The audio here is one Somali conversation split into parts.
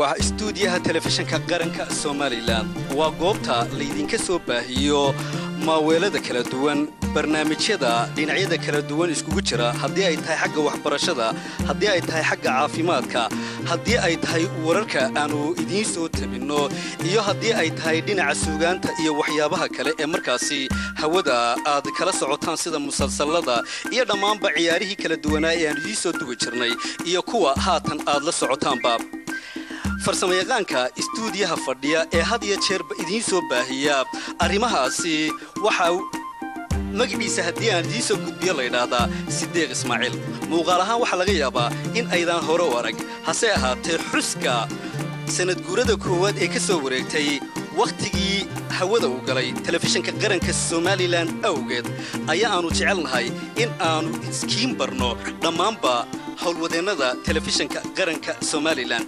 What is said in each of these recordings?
waa istuudiyaha telefishinka qaranka somalilan waa goobta laydinka soo baahiyo maaweelada kala duwan barnaamijyada dhinacyada kala duwan iskugu jira haddii ay tahay xagga waxbarashada haddii ay tahay xagga caafimaadka haddii ay tahay wararka aannu idiin soo tabinno iyo haddii ay tahay dhinaca suugaanta iyo waxyaabaha kale ee markaasi hawada aad kala socotaan sida musalsallada iyo dhammaanba ciyaarihii kala duwanaa ee aan idiin soo dugi jirnay iyo kuwa haatan aad la socotaanba farsamayaqaanka istuudiyaha fadhiya ee had iyo jeerba idiin soo baahiya arrimahaasi waxaa magaciisa haddii aan idiin soo gudbiyo laydhaahdaa sideeq ismaaciil muuqaal ahaan waxaa laga yaabaa in aydaan hore u arag hase ahaatee xuska sanadguurada koowaad ee ka soo wareegtay wakhtigii hawada uu galay telefishinka qaranka somalilan awgeed ayaa aannu jecelnahay in aannu iskiin barno dhammaanba howlwadeennada telefishinka qaranka somalilan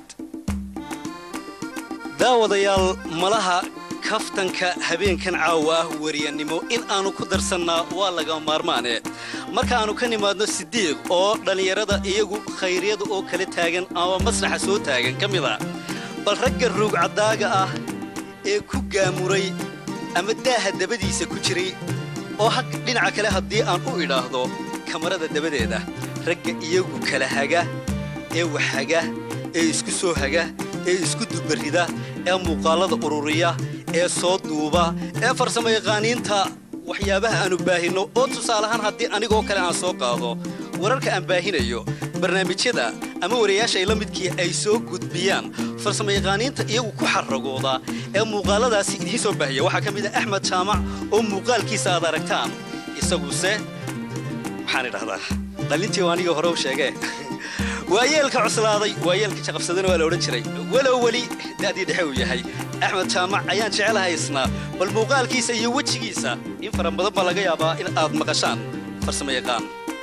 daawadayaal malaha kaftanka habeenkan caawa ah wariyannimo in aannu ku darsannaa waa laga maarmaane markaannu ka nimaadno sidiiq oo dhallinyarada iyagu khayryada oo kala taagan ama masraxa soo taagan ka mid a bal ragga ruugcaddaaga ah ee ku gaamuray ama daaha dabadiisa ku jiray oo hag dhinaca kale haddii aan u idhaahdo kamarada dabadeeda ragga iyagu kala haga ee waxhaga ee isku soo haga ee isku dubarrida ee muuqaallada ururiya ee soo duuba ee farsamo yaqaaniinta waxyaabaha aannu baahinno oo tusaalahaan haddii anigoo kale aan soo qaado wararka aan baahinayo barnaamijyada ama warayaasha ay la midkii ay soo gudbiyaan farsamo yaqaaniinta iyagu ku xarragooda ee muuqaalladaasi idiin soo baahiya waxaa ka mid ah axmed jaamac oo muuqaalkiisa aad aragtaan isaguse waxaan idhahdaa dhallintii anigii hore u sheegee waayeelka cuslaaday waayeelka jaqabsadana waa la odhan jiray walow weli da'dii dhexe uu yahay axmed jaamac ayaan jecelahay isnaa bal muuqaalkiisa iyo wejigiisa in fara badan baa laga yaabaa in aad maqashaan farsamo yaqaan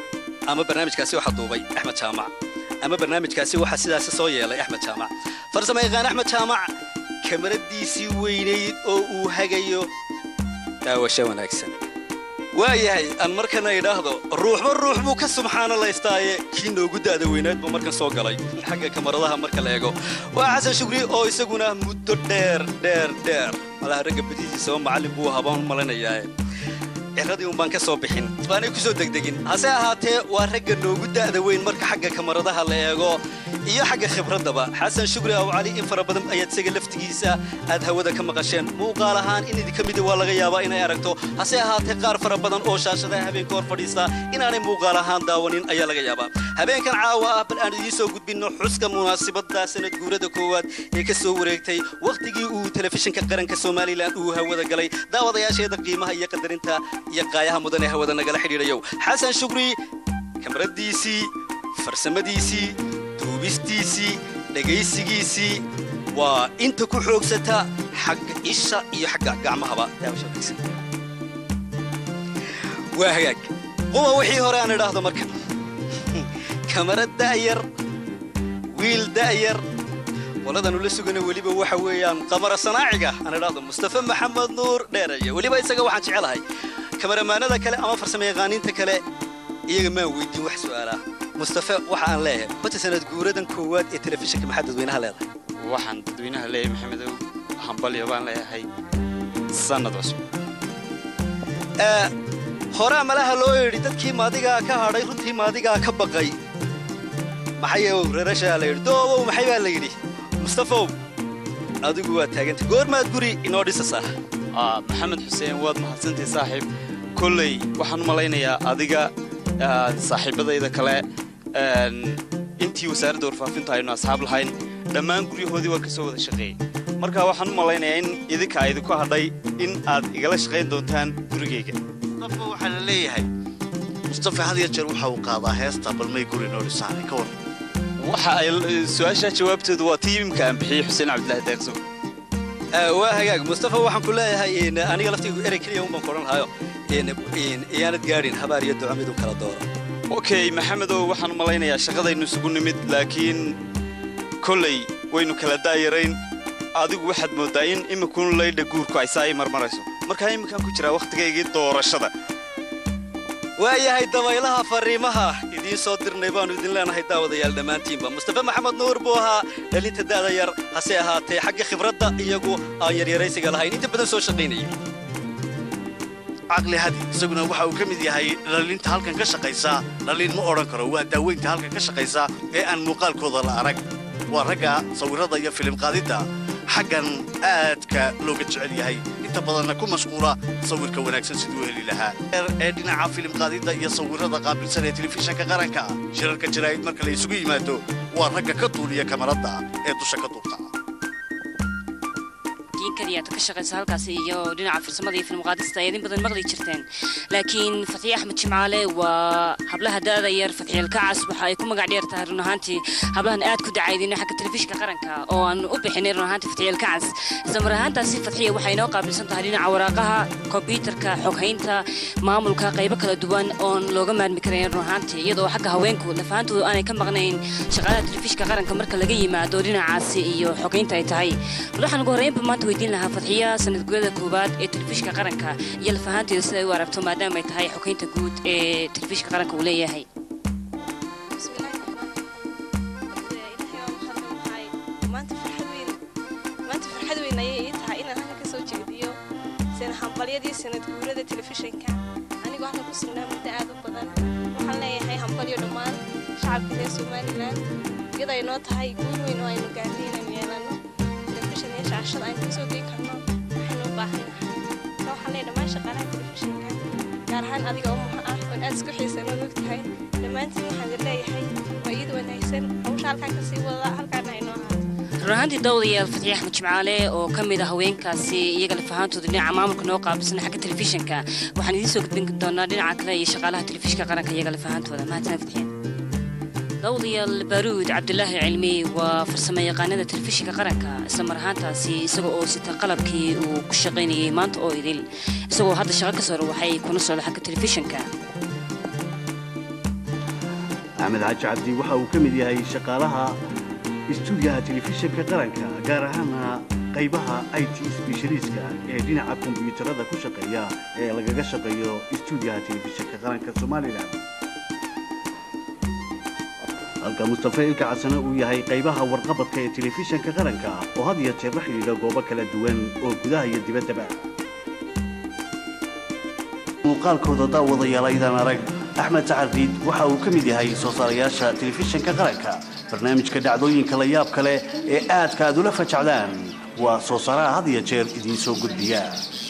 ama barnaamijkaasi waxaa duubay axmed jaamac ama barnaamijkaasi waxaa sidaasi soo yeelay axmed jaamac farsamo yaqaan axmed jaamac kamaradiisii weynayd oo uu hagayo daawasho wanaagsan waayahay aan markana idhaahdo ruuxba ruux buu ka subxaanalaystaaye kii noogu da'da weynaad buu markan soo galay xagga kamaradaha marka la eego waa xasan shukri oo isaguna muddo dheer dheer dheer malaha ragga badidiisaba macallin buu habaan malanayaae ciradii un baan ka soo bixin baanay ku soo degdegin hase ahaatee waa ragga noogu da'da weyn marka xagga kamaradaha la eego iyo xagga khibraddaba xasan shukri aw cali in fara badan ayaad isaga laftigiisa aad hawada ka maqasheen muuqaal ahaan in idinka mida waa laga yaabaa inay aragto hase ahaatee qaar fara badan oo shaashadaha habeenka hor fadhiista inaanay muuqaal ahaan daawanin ayaa laga yaabaa habeenkan caawa ah bal aan idiin soo gudbinno xuska munaasibadda sanad guurada koowaad ee ka soo wareegtay wakhtigii uu telefishinka qaranka somalilan uu hawada galay daawadayaasheeda qiimaha iyo qadarinta iyo qaayaha mudan ee hawada nagala xidhiidhayow xasan shukri kamaradiisii farsamadiisii duubistiisii dhegaysigiisii waa inta ku xoogsata xagga isha iyo xagga gacmahaba waa hagaag quba wixii hore aan idhaahdo marka kamara da'yar wiil da'yar qoladanu la sugana weliba waxa weeyaan qamara sanaaciga aan idhaahdo mustafa maxamed nuur dheeraya weliba isaga waxaan jecelahay kamaramaanada kale ama farsamo yaqaaniinta kale iyaga maan weydiin wax su'aalaa mustafa waxa aan leeyahay bata sanad guuradan koowaad ee telefishinka maxaa dadweynaha leedahay waxaan dadweynaha leeyahay maxamedow hambalyo baan leeyahay sannad cusub horaa malaha loo yidhi dadkii maadigaa ka hadhay runtii maadigaa ka baqay maxayow rarashaa la yidhi doobow maxay baa la yidhi mustafow adigu waa taagantay goormaad guri inoo dhisasaa maxamed xuseen waad mahadsantahay saaxiib kolley waxaan u malaynayaa adiga saaxiibbadayda kale intii wasaaradda warfaafinta aynu asxaab lahayn dhammaan guryahoodii waa ka soo wada shaqeeyey marka waxaan u malaynayaa in idinka idinku hadhay in aad igala shaqayn doontaan gurigayga mustafa waxaa la leeyahay mustafa had ya jeer waxa uu qaadaa heesta balmay guri noo dhisaanay ka waran waxa ay su-aashaa jawaabteedu waa tii imika aan bixiyey xuseen cabdilaahi deeqso waa hagaag mustafa waxaan ku leeyahay aniga laftiigu erey keliya unbaan koran lahayo iyaanad gaadhin habaar iyo duco midun kala dooro okay maxamedow waxaan u malaynayaa shaqadaynu isugu nimid laakiin kolley waynu kala daayarayn adigu waxaad mooddaa in imikun laydha guurku ay saa ii marmarayso markaa imminkaan ku jiraa wakhtigaygii doorashada waayahay dabaylaha fariimaha idiin soo dirnay baannu idin leenahay daawadayaal dhammaantiinba mustafe maxamed nuur buu ahaa dhalinta da'da yar hase ahaatee xagga khibradda iyagu aan yaryaraysiga lahayn inta badan soo shaqaynayay caqli hadi isaguna waxa uu ka mid yahay dhalinta halkan ka shaqaysa dhalin ma odhan karo waa daaweynta halkan ka shaqaysa ee aan muuqaalkooda la arag waa ragga sawirrada iyo filim qaadidda xaggan aadka looga jecel yahay inta badanna ku mashquula sawirka wanaagsan siduu heli lahaa ee dhinaca filim qaadidda iyo sawirrada qaabilsan ee telefishanka qaranka shirarka jaraa'id marka la isugu yimaado waa ragga ka duuliya kamaradda ee dusha ka duubta kaliyaad ka shaqaysa halkaas iyo dhinaca farsamada iyo filmqaadista ayaad in badan maqli jirteen laakiin fatxiye axmed jimcaale waa hablaha da'da yar fatxiyeel kacas waxa ay ku magac dheer tahay run ahaantii hablahan aad ku dacaydina xagga telefishinka qaranka oo aan u bixinay run ahaantii fatxiyeel kacas isla mar ahaantaasi fatxiye waxay inoo qaabilsan tahay dhinaca waraaqaha kombyuutarka xoghaynta maamulka qaybo kala duwan oon looga maarmi karayn run ahaantii iyadoo xagga haweenku lafaantoodu aanay ka maqnayn shaqaalaha telefishinka qaranka marka laga yimaado dhinacaasi iyo xogaynta ay tahay waxaan ugu horreynba maanta weydiin lahaa fadxiya sanad guurada koowaad ee telefishinka qaranka iyo lafahaanteeda sida ay u aragto maadaama ay tahay xogeynta guud ee telefishinka qaranka uu leeyahay maanta farxad weyn ayay ii tahay inaan halkan ka soo jeediyo hambalyadii sanad guurada telefishinka anigoo halkan ku sugnaa muddo aad u badan waxaan leeyahay hambalyo dhammaan shacabka reer somalilan iyadoo ay noo tahay guul weyn oo aynu gaarnay inaynu yeelano telefishin iyo shaashada aynu kasoo gei karno waxaynu u baahannahay marka waxaan leeyahay dhammaan shaqaalaha telefishinka gaar ahaan adiga oo muxa ah oon aad isku xiisan og tahay dhammaantiin waxaan idin leeyahay waa iyada wanaagsan hawsha halkaan kasii wada halkaana ay noo ahaato run ahaantii dawdayaal fatxi axmed jimcaale oo ka mid ah haweenkaasi iyaga lafahaantooda dhinaca maamulka noo qaabilsan xagga telefishinka waxaan idiin soo gudbin doonaa dhinaca kale iyo shaqaalaha telefishinka qaranka iyaga lafahaantooda mahadsan fatxiya dawdayaal baaruud cabdulaahi cilmi waa farsamo yaqaanada telefishinka qaranka isla mar ahaantaasi isaga oo sita qalabkii uu ku shaqaynayay maanta oo idil isagoo hadda shaqo ka soo rawaxay kuna socda xagga telefishinka axmed xaaji cabdi waxa uu ka mid yahay shaqaalaha istuudiyaha telefishinka qaranka gaar ahaana qaybaha i t sbeshaliiska ee dhinaca kombiyuutarada ku shaqeeya ee lagaga shaqeeyo istuudiyaha telefishinka qaranka somalilan halka mustafe ilka casane uu yahay qaybaha warqabadka ee telefishinka qaranka oo had iyo jeer la xidhiidha goobo kala duwan oo gudaha iyo dibaddaba muuqaalkooda daawadayaal aydan arag axmed sacardiid waxa uu ka mid yahay soo saarayaasha telefishinka qaranka barnaamijka dhacdooyinka la yaab kale ee aadka aad ula fajacdaan waa soo saaraha had iyo jeer idiin soo gudbiya